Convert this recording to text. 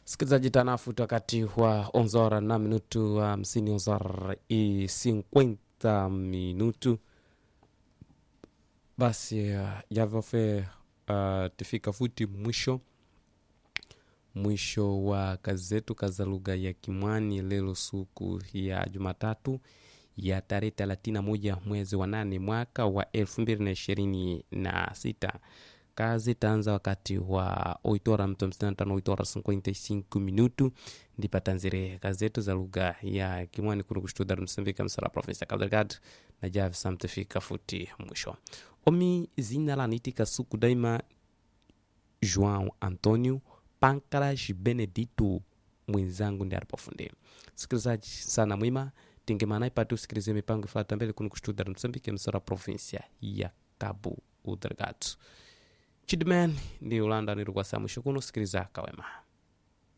Sikilizaji tanafuta wakati wa onzora na minutu hamsini onzora i 50 minutu basi uh, yavofe uh, tifika futi mwisho mwisho wa kazi zetu kaza lugha ya Kimwani lelo siku ya Jumatatu ya tarehe 31 mwezi wa nane mwaka wa 2026 kazi taanza wakati wa oitora mto mstantano oitora 55 minutu ndipatanzire kazi zetu za lugha ya Kimwani kuno kustuda msambika msara provinsi ya Cabo Delgado na javi samtefika futi mwisho omi zina lanitika suku daima João Antonio Pancras Benedito mwenzangu ndi alipofundi sikilizaji sana mwima tingemana ipate usikilize mipango ifata mbele kuno kustuda msambike msara provinsia ya Cabo Delgado chidman ndi ulanda nirukwa saa mwisho kuno sikiliza kawema